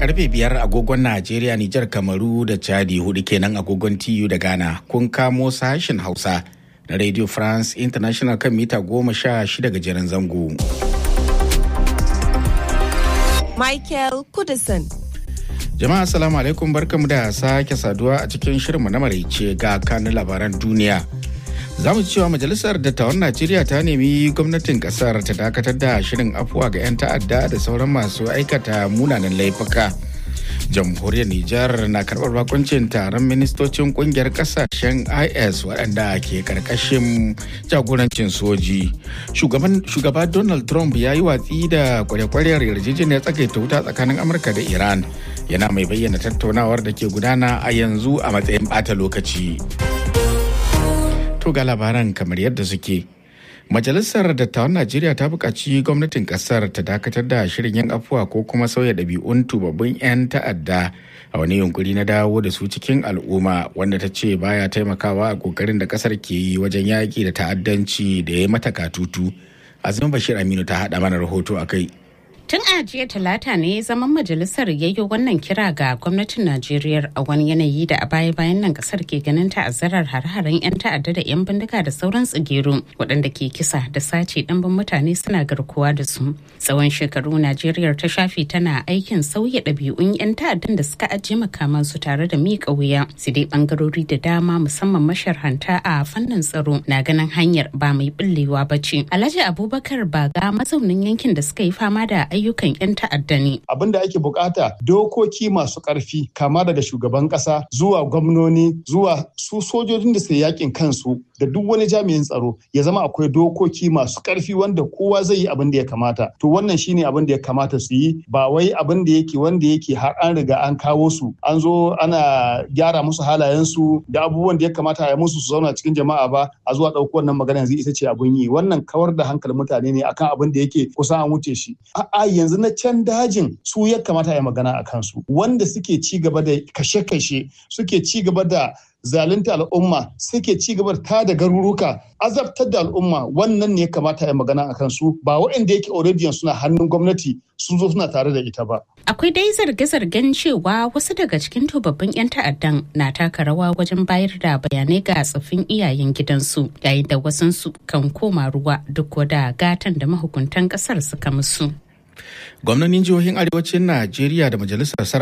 karfe biyar agogon Najeriya, Nijar, Kamaru da Chadi hudu kenan agogon TU da Ghana kun kamo sashen Hausa na Radio France International kan mita goma sha shida gajeren zango. Michael Kudison. Jama'a salamu alaikum barkamu da sake saduwa a cikin shirinmu na maraice ga kanin labaran duniya. Za mu cewa Majalisar Dattawan Najeriya ta nemi gwamnatin kasar ta dakatar da shirin afuwa ga 'yan ta'adda da sauran masu aikata munanan laifuka. Jamhuriyar Nijar na karɓar bakuncin taron ministocin kungiyar kasashen IS waɗanda ke karkashin jagorancin soji. Shugaba Donald Trump ya yi watsi da kwarekwariyar yarjejeniyar tsagaita wuta tsakanin Amurka da Iran. Yana mai bayyana tattaunawar da ke gudana a yanzu a matsayin ɓata lokaci. To ga labaran kamar yadda suke. Majalisar Dattawan Najeriya ta buƙaci gwamnatin ƙasar ta dakatar da shirin yin afuwa ko kuma sauya ɗabi'un tubabbin 'yan ta'adda a wani yunkuri na dawo da su cikin al'umma wanda ta ce baya taimakawa a ƙoƙarin da ƙasar ke yi wajen yaƙi da ta'addanci da ya mata katutu. Azumin Bashir Aminu ta haɗa mana rahoto a kai. Tun a jiya talata ne zaman majalisar yayyo wannan kira ga gwamnatin Najeriya a wani yanayi da a baya-bayan nan kasar ke ganin ta'azzarar hare-haren 'yan ta'adda da 'yan bindiga da sauran tsigeru waɗanda ke kisa da sace ɗimbin mutane suna garkuwa da su. Tsawon shekaru Najeriya ta shafe tana aikin sauya ɗabi'un 'yan ta'addan da suka ajiye makaman su tare da miƙa wuya. Su dai ɓangarori da dama musamman masharhanta a fannin tsaro na ganin hanyar ba mai ɓullewa ba ce. Alhaji Abubakar Baga mazaunin yankin da suka yi fama da ayyukan 'yan ta'adda ne. Abin da ake bukata dokoki masu karfi kama daga shugaban kasa zuwa gwamnoni zuwa su sojojin da suke yakin kansu da duk wani jami'in tsaro ya zama akwai dokoki masu karfi wanda kowa zai yi abin da ya kamata. To wannan shine abin da ya kamata su yi ba wai abin da yake wanda yake har an riga an kawo su an zo ana gyara musu halayensu da abubuwan da ya kamata a musu su zauna cikin jama'a ba a zuwa ɗauko wannan magana yanzu ita ce abin yi wannan kawar da hankalin mutane ne akan abin da yake kusan an wuce shi. A'a yanzu na can dajin su ya kamata ya magana a kansu wanda suke ci gaba da kashe-kashe suke ci gaba da zalunta al'umma suke ci gaba da da garuruka azabtar da al'umma wannan ne ya kamata ya magana a kansu ba waɗanda yake already suna hannun gwamnati sun zo suna tare da ita ba. Akwai dai zarge-zargen cewa wasu daga cikin tubabbin 'yan ta'addan na taka rawa wajen bayar da bayanai ga tsoffin iyayen gidansu yayin da wasansu kan koma ruwa duk da gatan da mahukuntan kasar suka musu. Gwamnonin jihohin arewacin Najeriya da majalisar